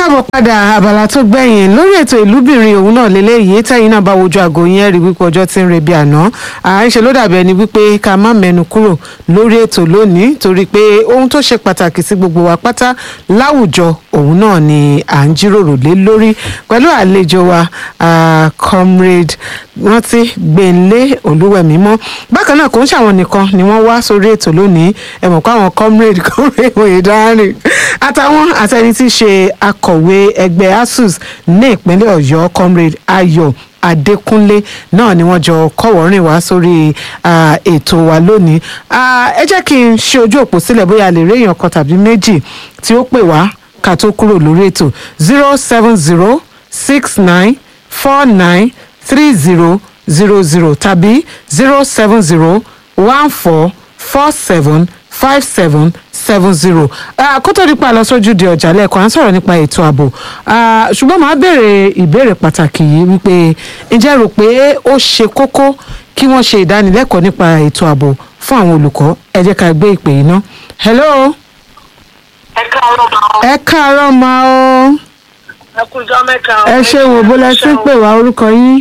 káàbọ̀ padà abala tó gbẹ̀yìn lórí ètò ìlúbìnrin òun náà lélẹ́yìí tẹ́yìn náà bá wojú aago yẹn rí wípé ọjọ́ tí ń re bí àná à ń ṣe ló dàbí ẹni wípé ká má mẹ́nu kúrò lórí ètò lónìí torí pé ohun tó ṣe pàtàkì sí gbogbo wa pátá láwùjọ òun náà ni à ń jíròrò lé lórí pẹ̀lú àlejò wa ah, comrade rántí gbẹ̀ǹlé olúwẹ̀mímọ́ bákan náà kò ń ṣàwọn nìkan ni wọ́n wá sórí ètò lónìí ẹ mọ̀ pé àwọn comrade comrade oyèdárìn àtàwọn àtẹni tí í ṣe akọ̀wé ẹgbẹ́ asus ní ìpínlẹ̀ ọ̀yọ́ comrade ayọ̀ adékúnlé náà ni wọ́n jọ kọ́wọ́rìn wá sórí ah, ètò wa lónìí Ah, ẹ jẹ́ kí n ṣe ojú òpó sílẹ̀ bóyá a lè rí èèyàn kan tàbí méjì tí ó pè wá ká tó kúrò lórí ètò zero seven zero six nine four nine three zero zero zero tàbí zero seven zero one four four seven five seven seven zero kó tó nípa lọ sójú di ọjà lẹ́ẹ̀kan à ń sọ̀rọ̀ nípa ètò ààbò Ah, ṣùgbọ́n màá béèrè ìbéèrè pàtàkì yìí wípé ǹjẹ́ rò pé ó ṣe kókó kí wọ́n ṣe ìdánilẹ́kọ̀ọ́ nípa ètò ààbò fún àwọn olùkọ́ ẹ jẹ́ ká gbé ìpè yìí ná. hello ẹ káàárọ̀ máa ẹ káàárọ̀ ma o ẹ kú ọjọ́ mẹ́ta. ẹ ṣe wò bó lẹ sí pè wá orúkọ yín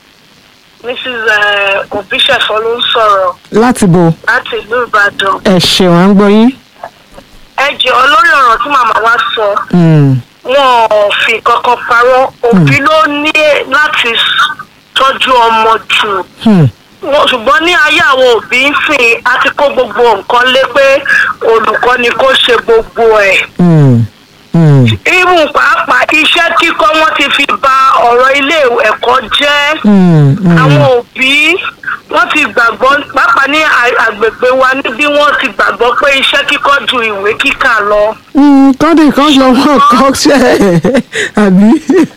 mrs òbíṣẹ̀fọ́ ló ń sọ̀rọ̀ láti bò láti ìlú ìbàdàn. ẹ ṣeun à ń gbọ́ yín. ẹ jẹ́ lórí ọ̀rọ̀ tí màmá wa sọ Mm, wọn ò fi kankan parọ́ òbí ló ní láti tọ́jú ọmọ jù hmm, wọn ṣùgbọ́n ní ayé àwọn òbí ń sìn á ti kó gbogbo nǹkan lé pé olùkọ́ ni kó ṣe gbogbo ẹ̀. mm, mm, irú pàápàá iṣẹ́ kíkọ́ wọn ti fi ba ọ̀rọ̀ ilé ẹ̀kọ́ jẹ́. mm, mm. àwọn òbí wọ́n ti gbàgbọ́ pàápàá ní a- agbègbè wa níbí wọ́n ti gbàgbọ́ pé iṣẹ́ kíkọ́ ju ìwé kíkà lọ. Mm, kọ́ndé kan lọ wọ́n kọ́ ṣe àbí.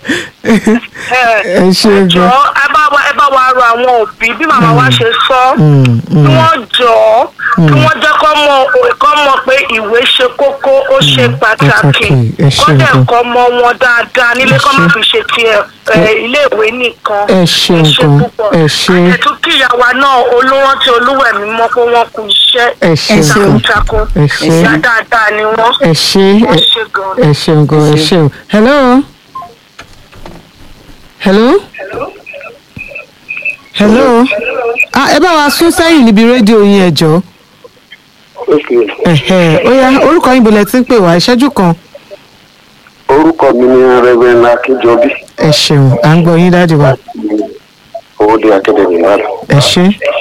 ẹ ṣe ẹ jọ gan. ẹ bá wa ẹ bá wa rọ àwọn òbí bí màmá wa ṣe sọ Mm, kí mm, wọ́n jọ kí wọ́n jẹ́ kọ́ mọ̀ kọ́ mọ̀ pé ìwé ṣe kókó ó ṣe pàtàkì pàtàkì, ẹ ṣé kọ́ dẹ̀ gan. kọ́ mọ wọn dáadáa nílé Ẹ kọ́ má ṣé. fi ṣe ti iléèwé nìkan. ẹ ṣeun gan púpọ̀. ẹ ṣe àtẹ̀tún kíyàwó náà olórántí olúwẹ̀mí mọ́ pé wọ́n kú iṣẹ́ ẹ ṣeun gan takuntakun ẹ ṣé. ìyá dáadáa ni wọ́n. ẹ ṣe wọ́n ṣe gan-an. ẹ ṣeun gan ẹ ṣeun. hello. hello. hello. ah ẹ bá wa sún sẹ́yìn níbi rédíò yín ẹ jọ̀ọ́. Okay. Ẹ̀hẹ̀, ó yá orúkọ yín bolẹ̀ tí ń pè wá ìṣẹ́jú kan. orúkọ mi ni reverend akínjọbí ẹ ṣeun à ń gbọ́ yín dáàdì wa owóde akademi náà ẹ ṣe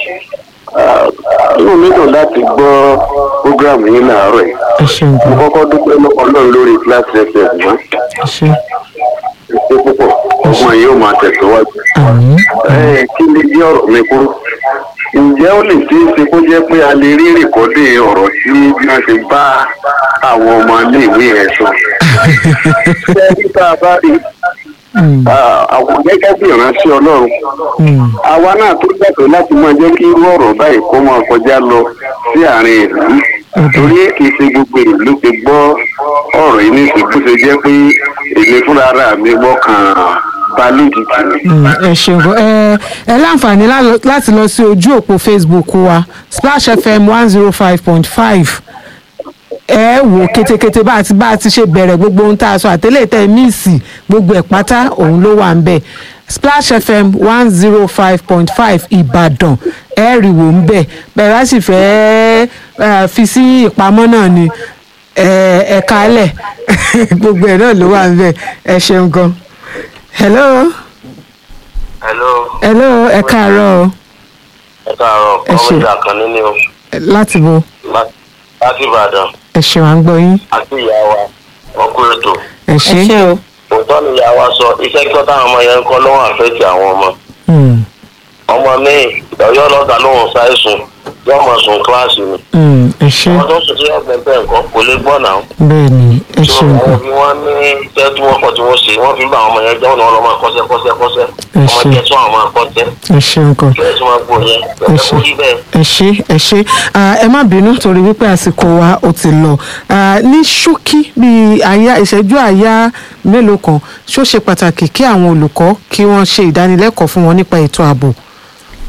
inú mi dùn láti gbọ́ program yín láàárọ̀ yìí ẹ ṣeun mo gan kọ́kọ́ dúpẹ́ lọ́wọ́ ọlọ́run lórí class fm mọ́ ẹ ṣe ṣe púpọ̀ ọmọ yìí ó máa tẹ̀síwájú. àmín ẹ kí ni bí ọ̀rọ̀ mi kúrú ǹjẹ́ ó lè ṣeé ṣe kó jẹ́ pé a lè rí rìkọ́dé ọ̀rọ̀ tí bí wọ́n ṣe bá àwọn ọmọ iléèwé yẹn sọ. ṣé bí tá a bá rí Mm, ah, àwọn gẹ́gẹ́ bí ìránṣẹ́ ọlọ́run mm, àwa náà tó gbàgbé láti máa jẹ́ kí irú ọ̀rọ̀ báyìí kó máa kọjá lọ sí àárín ìlú torí kì í ṣe gbogbo ìlú ti gbọ́ ọ̀rọ̀ yìí nísìnyí bó ṣe jẹ́ pé èmi fúnra ara mi gbọ́ kàn bá lójijì ni. mm, ẹ ṣeun gan ẹ ẹ láǹfààní lá- láti lọ sí ojú òpó facebook wa splash fm one zero five point five ẹ wò kétékété bá a ti bá a ti ṣe bẹ̀rẹ̀ gbogbo ohun tá a sọ àtẹ́lẹ̀ tẹ́ ẹ míìsì gbogbo ẹ̀ pátá òun ló wà ń bẹ̀ splash fm one zero five point five ìbàdàn ẹ rí wò ń bẹ̀ bẹ́ẹ̀ bá sì fẹ́ ẹ, fi sí ìpamọ́ náà ni ẹ ẹ kálẹ̀ gbogbo ẹ̀ náà ló wà ń bẹ̀ ẹ ṣeun gan hello hello hello ẹ káàárọ̀ o ẹ káàárọ̀ Ẹ ṣé. ọmọdé àkànní ni o láti bo lá- láti ìbàdàn ẹ ṣeun à ń gbọ́ yín àti ìyá wa wọn kú ètò ẹ ṣe o òótọ́ ni ìyá wa sọ iṣẹ́ kí wọ́n táwọn ọmọ yẹn ń kọ́ lọ́wọ́ àfẹ́tì àwọn ọmọ Mm, ọmọ mi ọ̀yọ́ lọ́gà lóhùn ṣàìsùn yóò mọ̀ sùn kíláàsì ni mm, ẹ ṣe wọ́n tó sùn sí ọ̀gbẹ́ bẹ́ẹ̀ nǹkan kò lè gbọ́ náà bẹ́ẹ̀ ni ẹ tí ṣeun wọ́n gan bí wọ́n ní iṣẹ́ tí wọ́n kọ̀ tí wọ́n ṣe wọ́n fi bá àwọn ọmọ yẹn jẹ́ ọ̀nà ọlọ́mọ kọ́sẹ́ kọ́sẹ́ kọ́sẹ́ Ẹ ọmọ ṣé. jẹ́ tí wọ́n máa kọ́sẹ́ ẹ ṣeun gan kí ẹ tí wọ́n gbọ́ yẹn ẹ bẹ́ẹ̀ ṣé kó rí bẹ́ẹ̀. ẹ ṣé ẹ ṣé Ah, ẹ má bínú torí wípé àsìkò wa ó ti lọ Ah, ní ṣókí bíi àyà ìṣẹ́jú àyà mélòó kan ṣó ṣe pàtàkì kí àwọn olùkọ́ kí wọ́n ṣe ìdánilẹ́kọ̀ọ́ fún wọn nípa ètò ààbò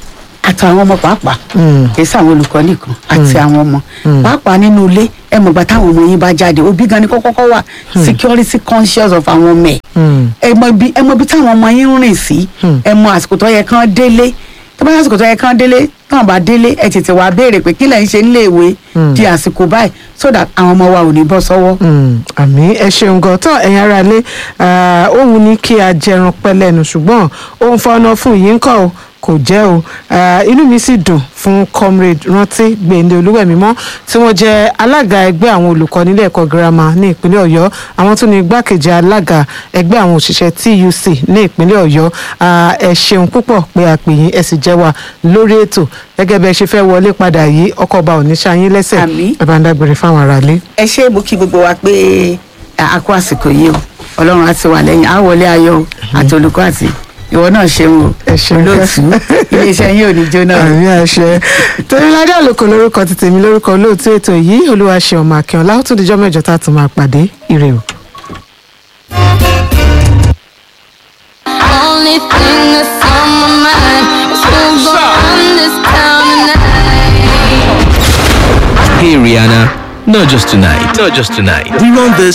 àtàwọn ọmọ pàápàá kì í sàwọn olùkọ́ nìkan àti àwọn ọmọ pàápàá nínú ilé ẹ mọ̀gbà táwọn ọmọ yín bá jáde òbí gan ni kọ́kọ́ wà security conscious of àwọn ọmọ ẹ̀ ẹ mọ ibi ẹ mọ ibi táwọn ọmọ yín ń rìn sí ẹ mọ àsìkò tó yẹ kán délé tó bá yẹ àsìkò tó yẹ kán délé tán bá délé ẹ tètè wá béèrè pé kí lẹ̀ ń ṣe nílé ìwé di àsìkò báyìí so that àwọn ọmọ wa ò ní bọ́ sọ́wọ́. Mm, àmì ẹ ṣeun gan tán ẹ̀yin ará ilé òun ní kí a jẹran pẹ́ lẹ́nu ṣùgbọ́n òun fọnà fún yìí ń kọ́ o kò jẹ́ o Ah, inú mi sì dùn fún comrade rántí gbèǹde olúwẹ̀mímọ́ tí wọ́n jẹ́ alága ẹgbẹ́ àwọn olùkọ́ nílé ẹ̀kọ́ girama ní ìpínlẹ̀ ọ̀yọ́ àwọn tún ní igbákejì alága ẹgbẹ́ àwọn òṣìṣẹ́ tuc ní ìpínlẹ̀ ọ̀yọ́ Ah, ẹ ṣeun púpọ̀ pé a pè yín ẹ sì jẹ́ wa lórí ètò gẹ́gẹ́ bẹ́ẹ̀ ṣe fẹ́ wọlé padà yìí ọkọ̀ ọba ò ní ṣayín lẹ́sẹ̀ Àmín. ẹ bá ń dágbére fáwọn aráalé. ẹ ṣe mo kí gbogbo wa pé a kó àsìkò yìí o ọlọ́run á ti wà lẹ́yìn á wọlé ayọ̀ o àti olùkọ́ àti ìwọ náà ṣeun o Ẹ ṣeun. olóòtú iléeṣẹ́ yín ò ní jóná o. àmì àṣẹ tẹmíládé àlòkò lórúkọ ti tèmi lórúkọ olóòtú ètò yìí olúwaṣẹ ọmọ akínọlá ó tún dijọ́ mẹ́jọ tá a tún máa pàdé ire o. Only thing that's on my mind is who's gonna run this town tonight. Hey Rihanna, not just tonight, not just tonight. We run this